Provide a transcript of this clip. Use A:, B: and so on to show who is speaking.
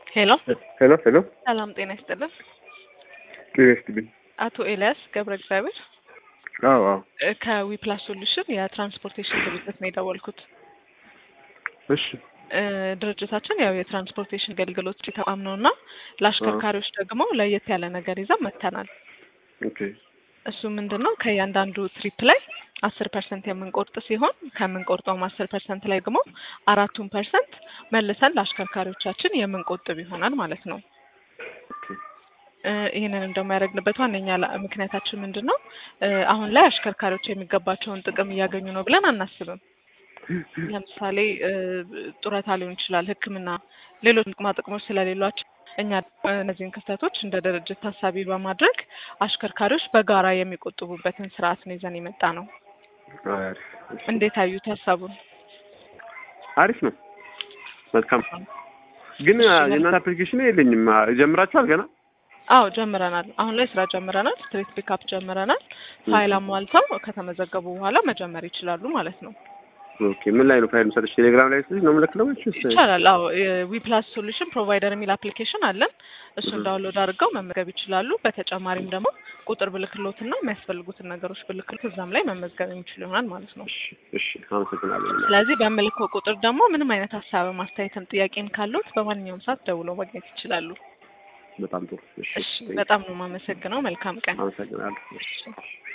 A: ሄሎ
B: ሄሎ ሄሎ
A: ሰላም ጤና ይስጥልን።
B: ጤና ይስጥልኝ።
A: አቶ ኤልያስ ገብረ እግዚአብሔር
B: አዎ አዎ
A: እ ከዊፕላስ ሶሉሽን የትራንስፖርቴሽን ድርጅት ነው የደወልኩት።
B: እሺ
A: እ ድርጅታችን ያው የትራንስፖርቴሽን አገልግሎት ተቋም ነው እና ለአሽከርካሪዎች ደግሞ ለየት ያለ ነገር ይዘን መጥተናል።
B: ኦኬ
A: እሱ ምንድን ነው ከእያንዳንዱ ትሪፕ ላይ አስር ፐርሰንት የምንቆርጥ ሲሆን ከምንቆርጠውም አስር ፐርሰንት ላይ ደግሞ አራቱን ፐርሰንት መልሰን ለአሽከርካሪዎቻችን የምንቆጥብ ይሆናል ማለት ነው።
B: ኦኬ
A: እ ይህንን እንደሚያደርግንበት ዋነኛ ላ- ምክንያታችን ምንድን ነው? እ አሁን ላይ አሽከርካሪዎች የሚገባቸውን ጥቅም እያገኙ ነው ብለን አናስብም። ለምሳሌ እ ጡረታ ሊሆን ይችላል፣ ሕክምና፣ ሌሎች ጥቅማ ጥቅሞች ስለሌሏቸው እኛ ደግሞ እነዚህን ክፍተቶች እንደ ድርጅት ታሳቢ በማድረግ አሽከርካሪዎች በጋራ የሚቆጥቡበትን ስርዓት ነው ይዘን የመጣ ነው።
B: አሪፍ እሺ።
A: እንዴት አዩት ሀሳቡን?
B: አሪፍ ነው። መልካም ግን የእናንተ አፕሊኬሽን የለኝም። ጀምራችኋል ገና?
A: አዎ ጀምረናል። አሁን ላይ ስራ ጀምረናል። ስትሬት ፒካፕ ጀምረናል። ፋይል አሟልተው ከተመዘገቡ በኋላ መጀመር ይችላሉ ማለት ነው።
B: ኦኬ ምን ላይ ነው ፋይል መሰለሽ? ቴሌግራም ላይ ስለሽ ነው የምልክለው ወይስ
A: ይቻላል። አዎ ዊፕላስ ሶሉሽን ፕሮቫይደር የሚል አፕሊኬሽን አለን። እሱን ዳውንሎድ አድርገው መመዝገብ ይችላሉ። በተጨማሪም ደግሞ ቁጥር ብልክሎትና የሚያስፈልጉትን ነገሮች ብልክሎት እዛም ላይ መመዝገብ የሚችሉ ይሆናል ማለት ነው።
B: እሺ እሺ፣ አመሰግናለሁ።
A: ስለዚህ በምልከው ቁጥር ደግሞ ምንም አይነት ሀሳብ ማስተያየትም ጥያቄም ካሉት በማንኛውም ሰዓት ደውለው ማግኘት ይችላሉ።
B: በጣም ጥሩ። እሺ
A: እሺ፣ በጣም ነው የማመሰግነው። መልካም ቀን።
B: አመሰግናለሁ።
A: እሺ።